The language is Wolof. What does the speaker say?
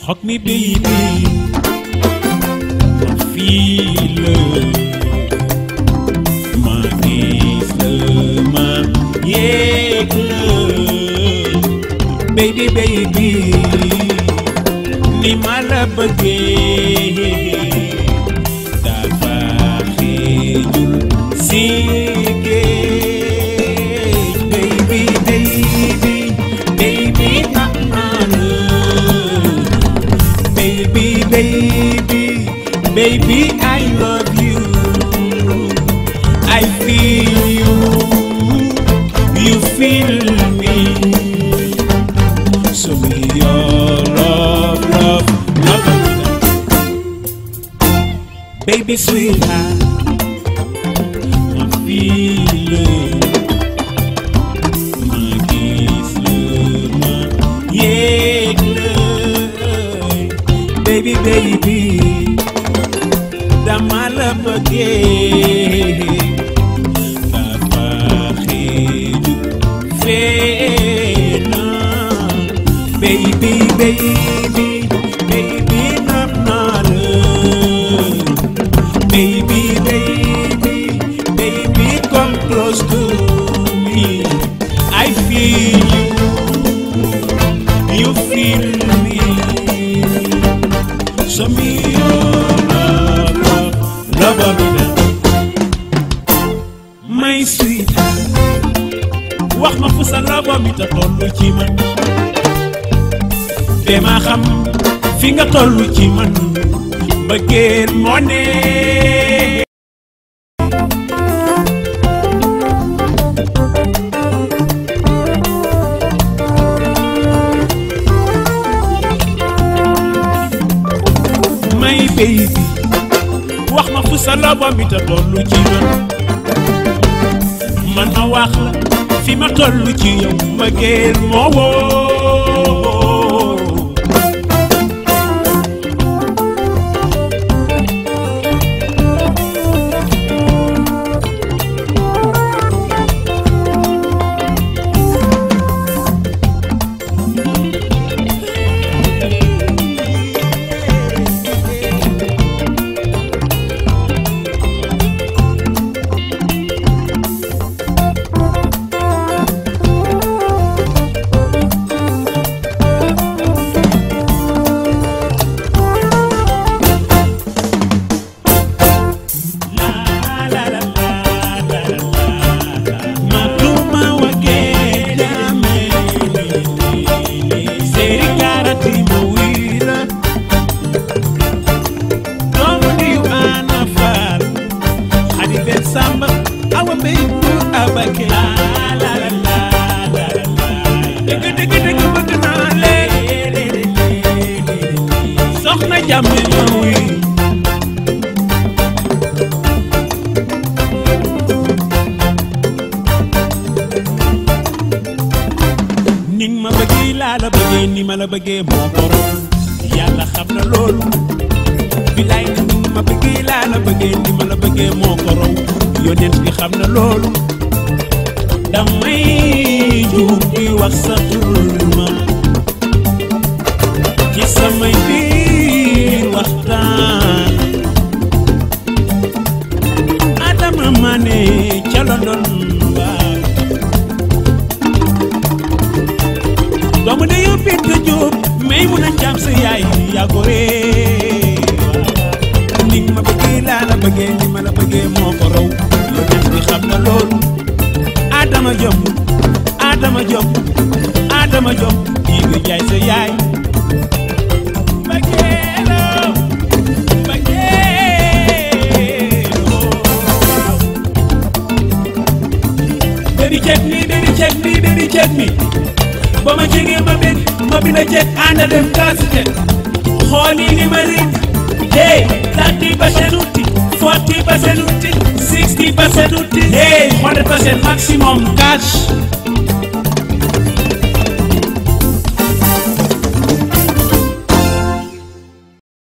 Hug me, baby. Ma feel ma gis ma yëg baby baby ni ma la bëggee dafa xeeju si géej baby baby baby ah ah baby baby baby I love you I feel you you feel me so be your love love love baby sweetheart I'm feeling my kiss ma yëg baby baby dama la bëggee dafa xeeju fee na baby baby baby nam naa la baby baby baby come close to me I feel you you feel me so me your love love love of me my sweet wax ma fu sa love mi ta tollu ci man te ma xam fi nga tollu ci man mbëggeel moo ne my baby wax ma fu sa love mi ta tollu ci man man ma wax la fi ma tollu ci yow mbëggeel moo woo Soxna jàmm ma wuy ni nga ma bëggee laa la bëggee ni ma la bëggee moo ko raw yàlla xam na loolu bilaay ni nga ma bëggee laa la bëggee ni ma la bëggee moo ko raw yonent bi xam na loolu damay juum di wax sa tur ma ci samay biir waxtaan Adama Mané ca London waa doomu de yow Binta Jóob may mun a jaam sa yaay yaa ko ree ni nga ma bëggee laa la bëggee ni ma la bëggee moo ko raw yonent bi xam na loolu Adama Jóob Adama Jóob Adama Jóob yi nga jaay sa yaay Bagueelo, bagueelo. Baby check me, baby check me, baby check me. ba ma jege ma bég ma bi la jeg ànd dem kaasi jeg xool yi ni ma rik hey thirty percent uti forty percent uti sixty percent uti hey hundred percent maximum cash